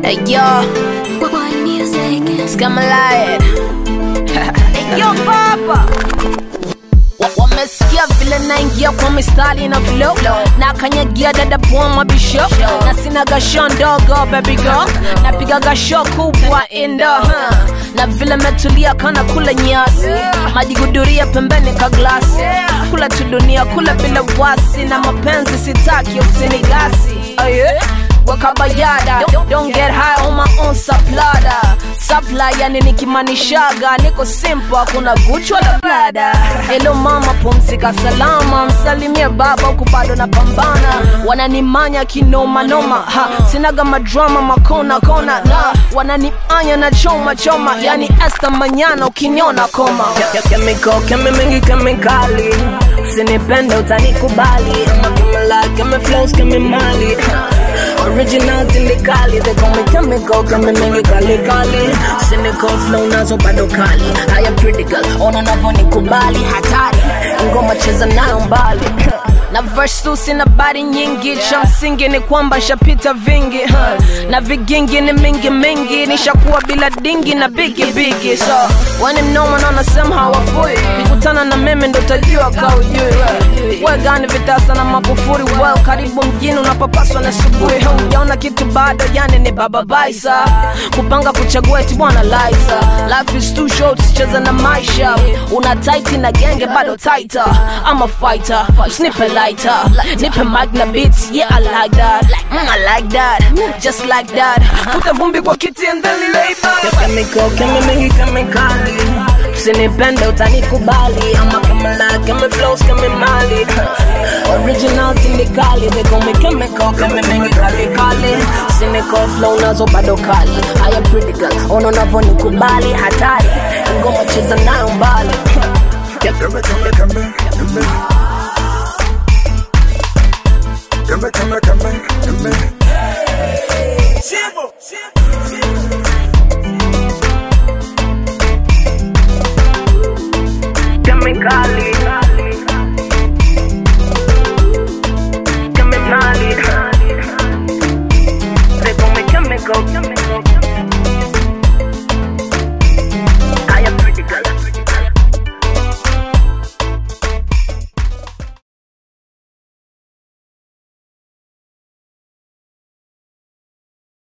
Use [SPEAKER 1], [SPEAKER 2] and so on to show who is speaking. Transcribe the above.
[SPEAKER 1] Hey yo,
[SPEAKER 2] One music.
[SPEAKER 1] Skamalaya. hey yo papa. Wa- Wamesikia vile naingia kwa mistari na flow na kanyagia dada poa mabisho na sina gasho ndogo baby girl napiga gasho kubwa indo huh. na vile metulia kana kula nyasi majiguduria pembeni ka glasi kula tu dunia kula bila wasi na mapenzi sitaki usinigasi oh yeah? wakabayada don't, don't get high on my own saplada sapla yani nikimanishaga niko simple hakuna guchwa la blada helo mama pumzika salama msalimie baba huku bado na pambana wananimanya kinomanoma ha sinaga madrama makona kona na wananianya na choma choma yani esta manyana ukiniona koma
[SPEAKER 3] Chemical, kemi mingi kemikali usinipende utanikubali ama kemela kemi flows kemi mali original tindikali they call me chemical kemi mingi kali kali cynical flow nazo bado kali haya pretty girl ona unavyonikubali hatari ngoma cheza nayo mbali
[SPEAKER 1] na verse tu sina bari nyingi cha msingi ni kwamba nshapita vingi huh. na vigingi ni mingi mingi nishakuwa bila dingi na bigi bigi so wani mnoma naona sehemu hawafui kikutana na mimi ndo tajua kaujui we gani vitasa na makufuri well karibu mjini unapopaswa na subuhi hujaona kitu bado yani ni baba baisa kupanga kuchagua eti bwana liza life is too short cheza na maisha una tight na genge bado tighter I'm a fighter snipe lighter nipe mic na beats yeah I like that mm, I like that just like that futa vumbi kwa kiti and then lay back
[SPEAKER 3] chemical kemi mingi kemikali usinipende utanikubali ama kemela kemi flows kemi mali original tindikali they call me chemical kemi mingi kali kali cynical flow nazo bado kali haya pretty girl ona unavyonikubali hatari ngoma cheza nayo mbali
[SPEAKER 4] Come, come, come, come. Come, come, come, come.
[SPEAKER 5] Simple, simple.